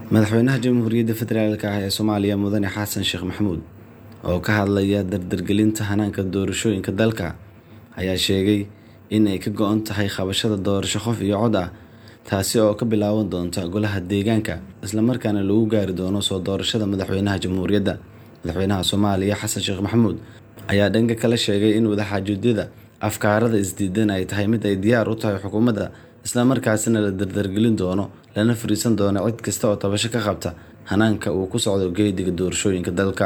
madaxweynaha jamhuuriyadda federaalk ah ee soomaaliya mudane xasan sheekh maxamuud oo ka hadlaya dardargelinta hanaanka doorashooyinka dalka ayaa sheegay in ay ka go-an tahay qabashada doorasho qof iyo cod ah taasi oo ka bilaaban doonta golaha deegaanka islamarkaana lagu gaari doono soo doorashada madaxweynaha jamhuuriyadda madaxweynaha soomaaliya xasan sheekh maxamuud ayaa dhanka kale sheegay in wadaxaajuudyada afkaarada isdiidan ay tahay mid ay diyaar u tahay xukuumadda islamarkaasina la dardargelin doono lana fariisan doono cid kasta oo tabasho ka qabta hanaanka uu ku socdo geediga doorashooyinka dalka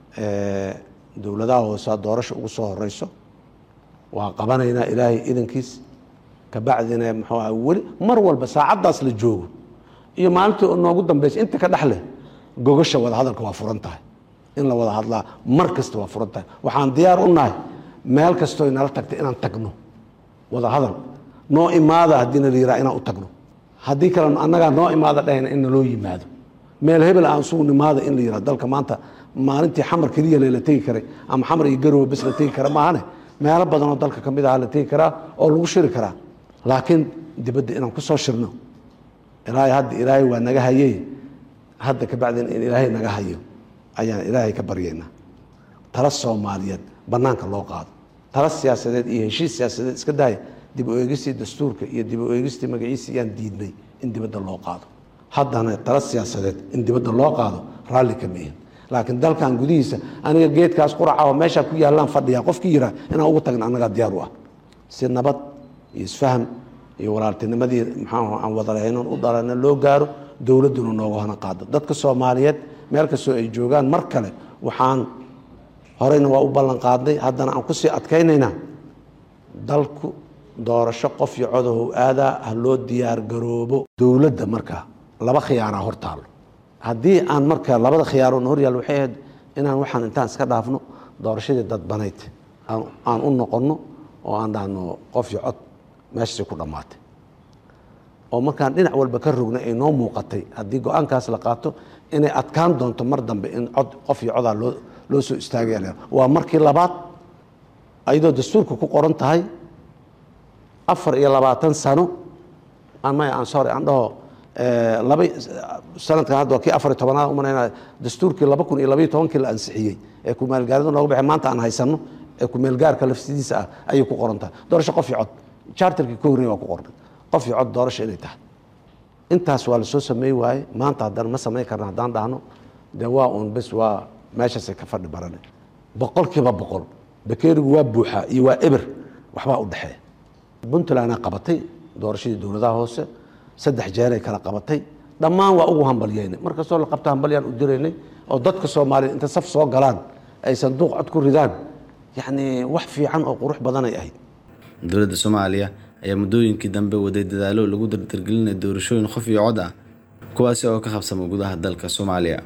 dowladaha hoose doorasha ugu soo horeyso waa qabanaynaa ilaahay idankiis kabacdina muxuu aha weli mar walba saacaddaas la joogo iyo maalintii noogu dambeysa inta ka dhexleh gogasha wadahadalka waa furan tahay in la wada hadlaa mar kasta waa furan tahay waxaan diyaar u nahay meel kastoo nala tagta inaan tagno wada hadal noo imaada haddiina la yiraa inaan u tagno haddii kale annagaa noo imaada dhahayna in naloo yimaado meel hebel aan isugu nimaada in la yiraa dalka maanta maalintii xamar keliya lela tegi karay ama xamar iyo garowe bes la tegi kara maahane meelo badanoo dalka ka mid aha la tegi karaa oo lagu shiri karaa laakiin dibadda inaan ku soo shirno ilaahay hadda ilaahay waa naga hayey hadda kabacdina in ilaahay naga hayo ayaan ilaahay ka baryaynaa tala soomaaliyeed bannaanka loo qaado tala siyaasadeed iyo heshiis siyaasadeed iska daaya dib u eegistii dastuurka iyo dib u eegistii magaciisa yaan diidnay in dibadda loo qaado haddana tala siyaasadeed in dibadda loo qaado raalli kama ihin laakiin dalkan gudihiisa aniga geedkaas quraca oo meeshaa ku yaallaan fadhiya qofkii yiraa inaan ugu tagna annagaa diyaar u ah si nabad iyo isfaham iyo walaaltinimadii maxaa aan wadarahaynon u dhalana loo gaaro dowladduna nooga hana qaado dadka soomaaliyeed meel kastoo ay joogaan mar kale waxaan horeyna waa u ballan qaadnay haddana aan kusii adkaynaynaa dalku doorasho qof iyo codahow aadaa ha loo diyaar garoobo dowladda markaa laba khiyaaraa hor taalo haddii aan marka labada khiyaaroona hor yaal waxay ahayd inaan waxaan intaan iska dhaafno doorashadii dadbanayd aan u noqonno oo aan dhahno qof iyo cod meeshasay ku dhammaatay oo markaan dhinac walba ka rogna ay noo muuqatay haddii go-aankaas la qaato inay adkaan doonto mar dambe in cod qof iyo codaa loo loo soo istaagaya waa markii labaad ayadoo dastuurka ku qoran tahay afar iyo labaatan sano maya aan sorry aan dhaho laba sanadkan hadda waa kii afar iyo tobanaad umanayna dastuurkii laba kun iyo labaiyo tobankii la ansixiyey ee kumaalgaarida nooga baxay maanta aan haysanno ee kumeelgaarka lafsidiisa ah ayay ku qoran tahay doorasho qof iyo cod charterkii ka horreya waa ku qornay qof iyo cod doorasho inay tahay intaas waa lasoo sameey waaye maanta haddana ma samayn karna haddaan dhahno dee waa uun bes waa meeshaasay ka fadhi barane boqolkiiba boqol bakeerigu waa buuxaa iyo waa eber waxbaa u dhexeeya puntlandaa qabatay doorashadii dowladaha hoose saddex jeeray kala qabatay dhammaan waa ugu hambalyeynay mar kastoo la qabta hambalyaan u diraynay oo dadka soomaaliya inta saf soo galaan ay sanduuq cod ku ridaan yacni wax fiican oo qurux badanay ahayd dowladda soomaaliya ayaa muddooyinkii dambe waday dadaalo lagu dardargelinaya doorashooyin qof iyo cod ah kuwaasi oo ka qabsama gudaha dalka soomaaliya